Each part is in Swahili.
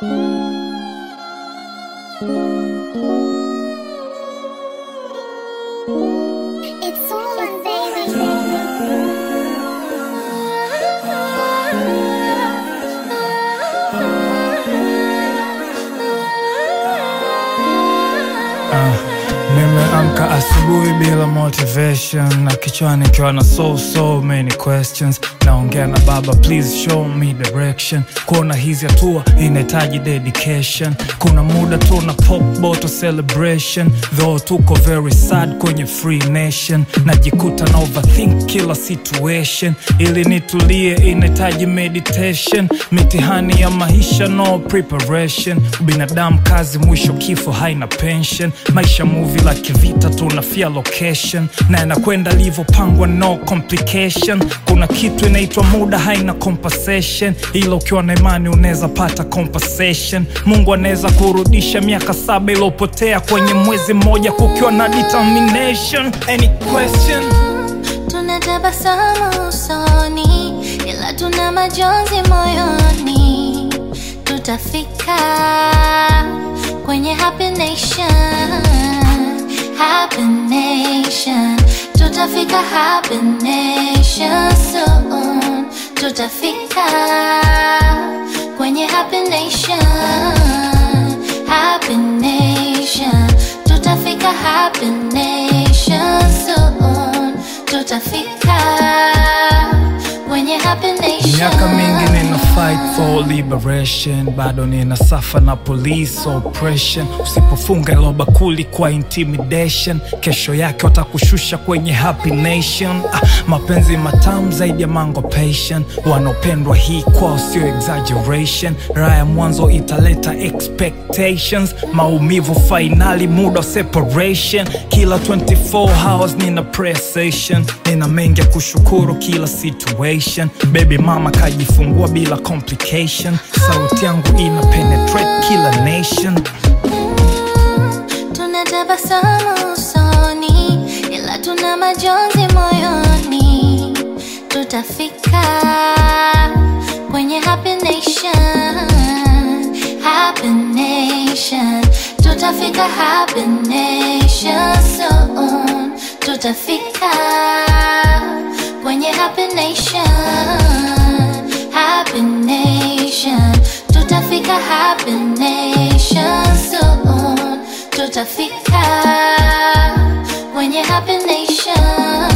It's on, baby. Nimeamka asubuhi bila motivation na kichwani ikiwa na so so many questions. Naongea na baba, please show me direction. Kuona hizi hatua inahitaji dedication. Kuna muda tu na pop bottle celebration, though tuko very sad kwenye free nation. Najikuta na overthink kila situation, ili nitulie inahitaji meditation. Mitihani ya maisha no preparation, binadamu kazi, mwisho kifo, haina pension. Maisha movie la kivita, tunafia location na inakwenda livyopangwa, no complication. Kuna kitu inaitwa muda, haina compensation, ila ukiwa na imani unaweza pata compensation. Mungu anaweza kurudisha miaka saba iliyopotea kwenye mwezi mmoja, kukiwa na determination. Any question? Tunatabasamu usoni, ila tuna majonzi moyoni. Tutafika kwenye happy nation, happy nation. Tutafika happy nation soon. Tutafika kwenye happy nation, happy nation. Tutafika happy nation soon. Tutafika kwenye happy nation. Miaka mingi nina fight for liberation, bado nina safa na police oppression. Usipofunga ilo bakuli kwa intimidation, kesho yake watakushusha kwenye happy nation. Ah, mapenzi matamu zaidi ya mango passion, wanaopendwa hii kwao sio exaggeration. Raha ya mwanzo italeta expectations, maumivu fainali, muda wa separation. Kila 24 hours nina prayer session, nina mengi ya kushukuru kila situation. Baby mama kajifungua bila complication, sauti yangu ina penetrate kila nation. Tunatabasamu usoni, ila tuna majonzi moyoni. Tutafika kwenye happy nation, happy nation. Tutafika happy nation soon. Tutafika kwenye happy nation, happy nation. Tutafika happy nation soon. Tutafika kwenye happy nation.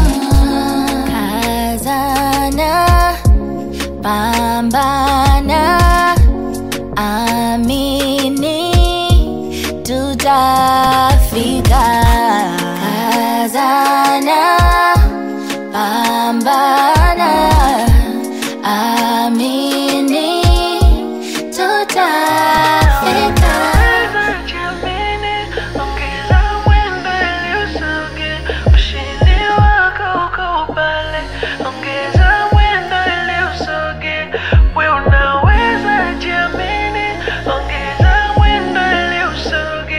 Kazana, pambana, amini, tutafika. Kazana, pambana, amini, tutafika. Jamini, ongeza mwendo ili usoge, ushindi wako uko pale. Ongeza mwendo ili usoge, we unaweza jamini, ongeza mwendo ili usoge.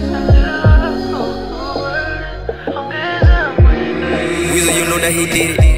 Ongeza mwendo. Weezy, you know that he did it.